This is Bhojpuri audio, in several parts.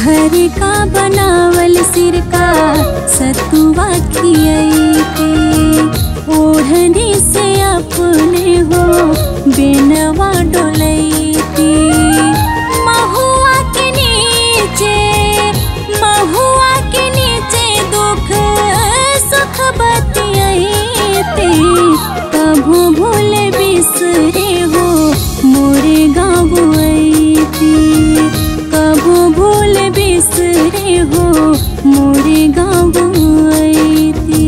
घर का बनावल सिरका सतुआ खियते ओढ़नी से अपने हो बेनवा डोलैती महुआ के नीचे महुआ के नीचे दुख सुख बतियाते कभू भूल बिसरे हो मोरे गाँव ऐती कभू भूल बिसरे हो मोरे गाँव ऐती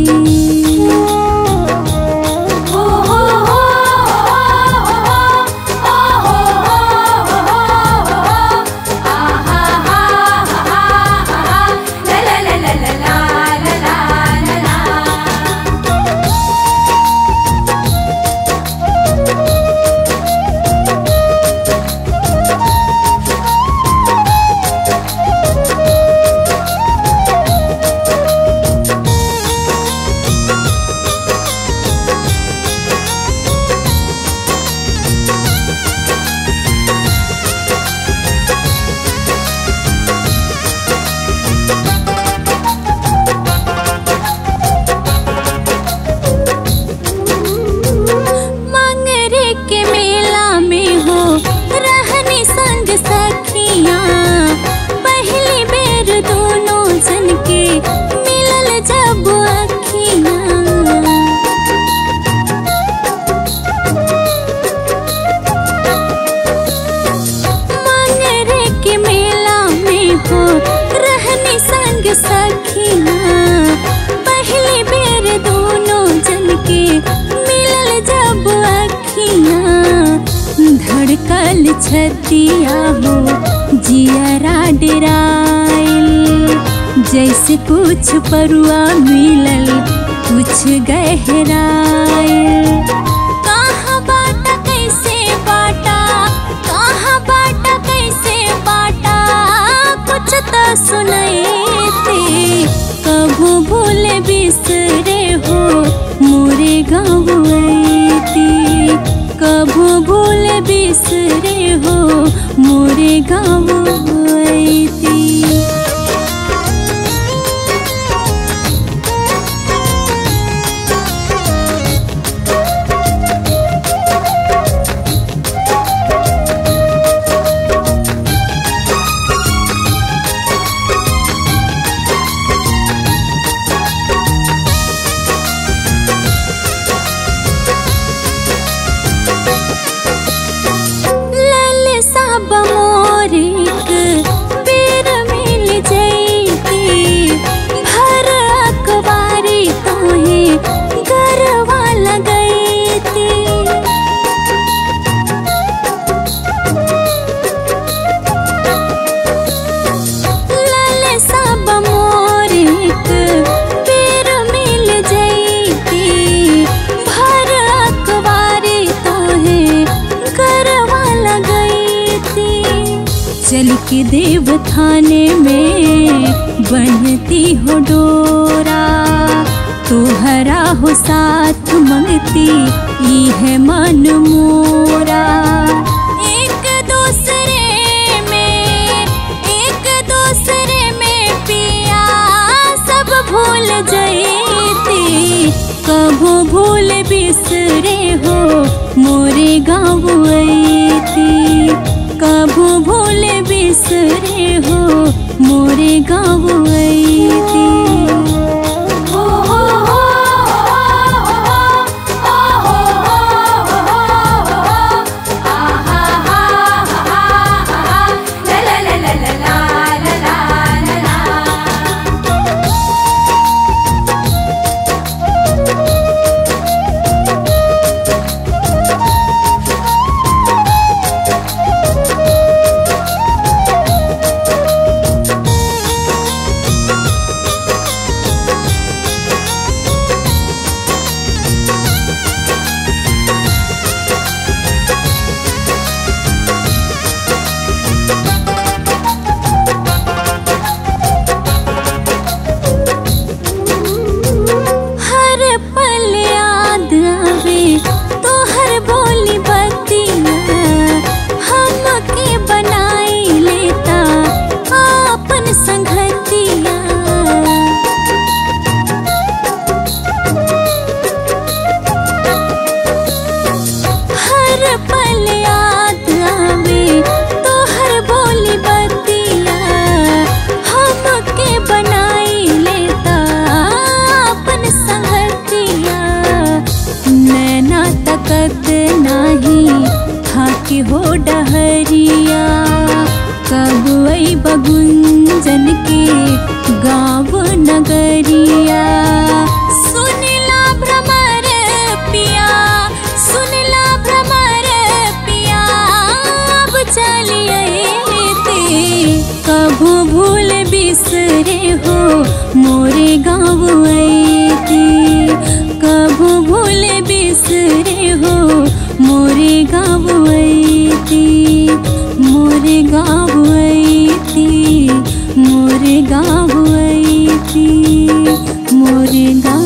मंगरे के मेला में हो रहनी संग सखिया पहली बेर दोनों जन के मिलल जब अखिया मंगरे के मेला में हो रहनी संग सखिया पहली बेर दोनों जन के मिलल जब अखिया धड़कल छतिया हो जियरा डराइल जैसे कुछ परुआ मिलल कुछ गहराइल कहाँ बाटा कैसे बाटा कहाँ बाटा कैसे बाटा कुछ तो सुनैते कभू भूल बिसरे हो मोरे गाँव ऐती कभू भूल बिसरे हो मोरे गाँव ऐती लल सब मोरिक बेर मिल जैती भर अखबारी तोहे गरवा लगैती लल सब मोरिक बेर मिल जैती भर अखबारी तोहे गरवा लगैती चल के देव थाने में बनती हो डोरा तोहरा हो साथ मंगती ई है मन मोरा एक दूसरे में एक दूसरे में पिया सब भूल जैती कभू भूल बिसरे हो मोरे गाँव ऐती कभू भूल बिसरे हो मोरे गाँव ऐती वही बगुंजन के गाँव नगरिया सुनला भ्रमर पिया सुनला भ्रमर पिया अब चलिए ते कभू भूल बिसरे हो मोरे गाँव ऐती कभू भूल बिसरे हो मोरे गाँव ऐती मोरे गाँव ऐती मोरे गाँव ऐती मोरे गाँव